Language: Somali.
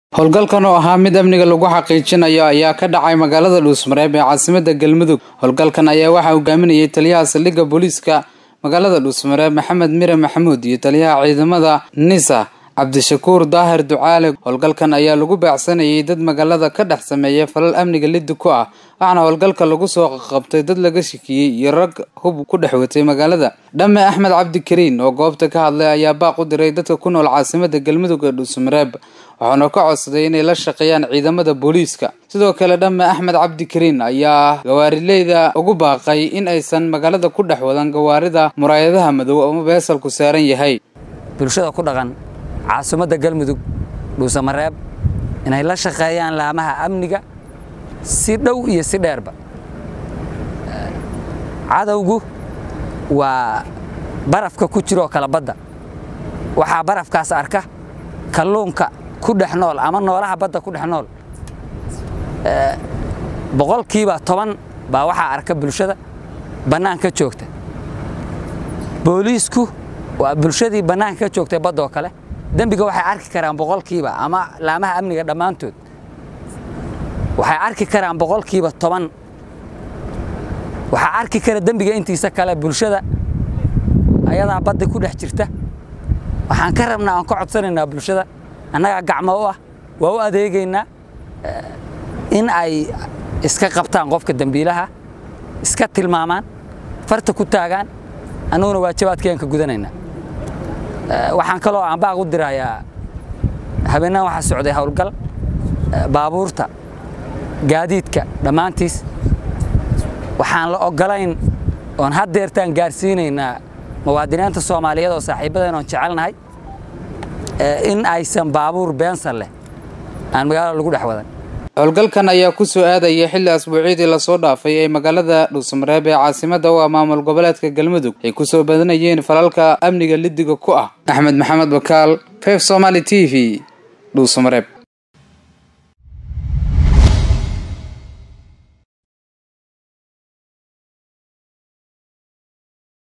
howlgalkan oo ahaa mid amniga lagu xaqiijinayo ayaa ka dhacay magaalada dhuusmareeb ee caasimada galmudug howlgalkan ayaa waxaa hogaaminayay taliyaha saldhigga booliiska magaalada dhuusmareeb maxamed mire maxamuud iyo taliyaha ciidamada nisa cabdishakuur daahir ducaale howlgalkan ayaa lagu baacsanayay dad magaalada ka dhex sameeya falal amniga liddi ku ah waxaana howlgalka lagu soo qabtay dad laga shikiyey iyo rag hub ku dhex watay magaalada dhamme axmed cabdikariin oo goobta ka hadlay ayaa baaq u diray dadka ku nool caasimada galmudug ee dhuusmareeb waxaana ka codsaday inay la shaqeeyaan ciidamada booliiska sidoo kale dhamme axmed cabdikariin ayaa gawaarileyda ugu baaqay in aysan magaalada ku dhex wadan gawaarida muraayadaha madow ama beesalku saaran yahay bulshada ku dhaqan caasimadda galmudug dhuusamareeb inay la shaqeeyaan laamaha amniga si dhow iyo si dheerba cadowgu waa barafka ku jiroo kala badda waxaa barafkaas arka kalluunka ku dhex nool ama noolaha badda ku dhex nool boqolkiiba toban baa waxaa arka bulshada bannaanka joogta booliisku waa bulshadii bannaanka ka joogtay badda oo kale dembiga waxay arki karaan boqolkiiba ama laamaha amniga dhammaantood waxay arki karaan boqolkiiba toban waxaa arki kara dembiga intiisa kale bulshada ayadaa badda ku dhex jirta waxaan ka rabnaa aan ka codsanaynaa bulshada annagaa gacmo u ah waa u adeegaynaa in ay iska qabtaan qofka dembiilaha iska tilmaamaan farta ku taagaan annaguna waajabaadkayaan ka gudanaynaa waxaan kaloo aan baaq u dirayaa habeennahan waxaa socday howlgal baabuurta gaadiidka dhammaantiis waxaan la oggolayn oon haddeertaan gaarsiinaynaa muwaadiniinta soomaaliyeed oo saaxiibadeen oon jecelnahay in aysan baabuur beensan leh aan magaalada lagu dhex wadan howlgalkan ayaa ku soo aadaya xilli asbuucyadii lasoo dhaafay ee magaalada dhuusamareeb ee caasimada u ah maamul goboleedka galmudug ay ku soo badanayeen falalka amniga liddiga ku ah axmed maxamed bakaal feef somaali t v dhuusamareeb